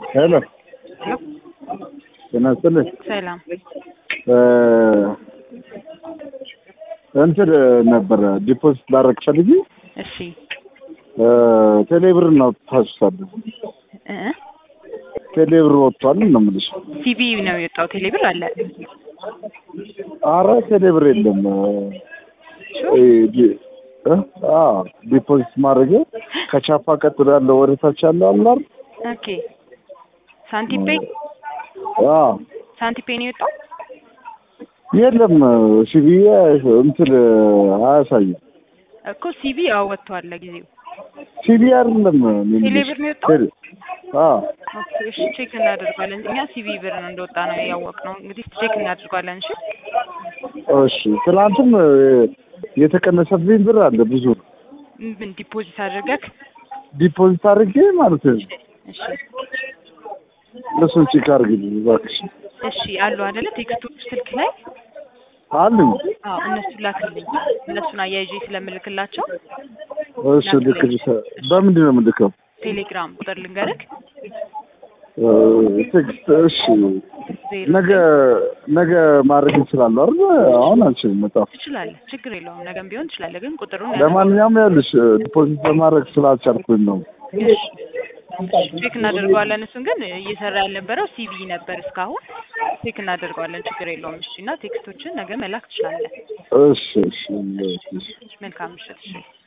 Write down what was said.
ሄሎ ጤና ይስጥልኝ። ሰላም እንትን ነበረ ዲፖዚት ላደርግ ፈልጌ እሺ ቴሌብር ነው ታስሳለ እ ቴሌብር ወጥቷል ነው የምልሽ። ሲቪ ነው የወጣው ቴሌብር አለ አረ ቴሌብር የለም። እ ዲ- እ? አዎ ዲፖዚት ማድረግ ከቻፓ ቀጥሎ ያለው ወደ ታች ያለው አላር ኦኬ ሳንቲፔ አዎ ሳንቲፔ ነው የወጣው የለም ሲቪ እንትን አያሳይም። እኮ ሲቪ አዎ ወጥቷል ለጊዜው ሲቪ አይደለም የሚልሽ። ቴሌብር ነው የወጣው? ቴሌ- አዎ ኦኬ እሺ ቼክ እናደርጋለን እኛ ሲቪ ብር ነው እንደወጣ ነው ያወቅነው እንግዲህ ቼክ እናደርጋለን እሺ እሺ ትናንትም እ፣ የተቀነሰብኝ ብር አለ ብዙ ምን ዲፖዚት አድርገክ ዲፖዚት አድርጌ ማለት ነው። እሺ እሱን ቼክ አድርግልኝ እባክሽ። እሺ አሉ አይደለ ቴክስቶች ስልክ ላይ አሉኝ። አዎ እነሱ ላክልኝ እነሱን አያይዤ ስለምልክላቸው እሺ ልክ በምንድን ነው የምልከው? ቴሌግራም ቁጥር ልንገርክ እ፣ ቴክስት እሺ ዜሮ ነገ ነገ ማድረግ እንችላለሁ አይደል? አሁን አልችልም መጣፍ ትችላለህ ችግር የለውም ነገም ቢሆን ትችላለህ ግን ቁጥሩን ለማንኛውም ያልሽ ዲፖዚት ለማድረግ ስላልቻልኩኝ ነው። ቼክ እናደርገዋለን እሱን ግን እየሰራ ያልነበረው ሲቪ ነበር እስካሁን ቼክ እናደርገዋለን ችግር የለውም እሺ እና ቴክስቶችን ነገ መላክ ትችላለህ እሺ እሺ እሺ። መልካም ምሽት እሺ